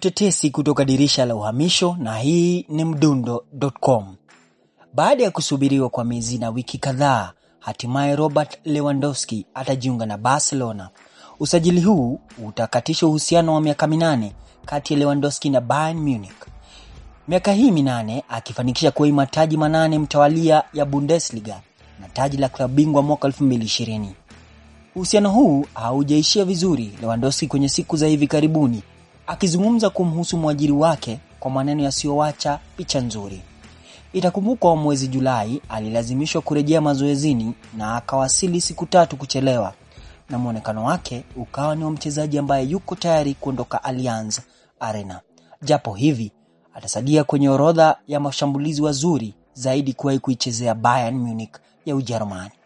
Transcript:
tetesi kutoka dirisha la uhamisho na hii ni mdundo.com. Baada ya kusubiriwa kwa miezi na wiki kadhaa, hatimaye Robert Lewandowski atajiunga na Barcelona. Usajili huu utakatisha uhusiano wa miaka minane kati ya Lewandowski na Bayern Munich. Miaka hii minane akifanikisha kuima taji manane mtawalia ya Bundesliga na taji la klabu bingwa mwaka 2020. Uhusiano huu haujaishia vizuri Lewandowski kwenye siku za hivi karibuni, akizungumza kumhusu mwajiri wake kwa maneno yasiyoacha picha nzuri. Itakumbukwa mwezi Julai alilazimishwa kurejea mazoezini na akawasili siku tatu kuchelewa, na mwonekano wake ukawa ni wa mchezaji ambaye yuko tayari kuondoka Allianz Arena. Japo hivi atasalia kwenye orodha ya mashambulizi wazuri zaidi kuwahi kuichezea Bayern Munich ya Ujerumani.